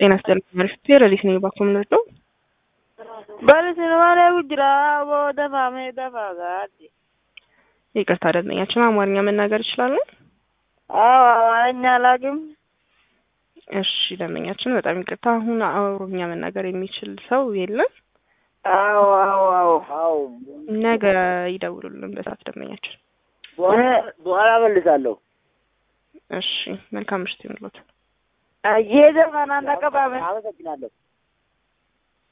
ጤና ይስጥልኝ አሪፍ ሌሊት ነው ባኮ የምንወደው በልስንዋላ ጉጅራ ደፋሜ ደፋጋድ ይቅርታ ደንበኛችን አማርኛ መናገር ይችላሉ? አዎ አማርኛ አላውቅም። እሺ ደንበኛችን በጣም ይቅርታ አሁን ኦሮምኛ መናገር የሚችል ሰው የለም። አዎ አዎ አዎ አዎ ነገ ይደውሉልን በሰዓት ደንበኛችን። በኋላ መልሳለሁ። እሺ መልካም ምሽት ይሁንልዎት። እየዘፈና ተቀባበል። አመሰግናለሁ።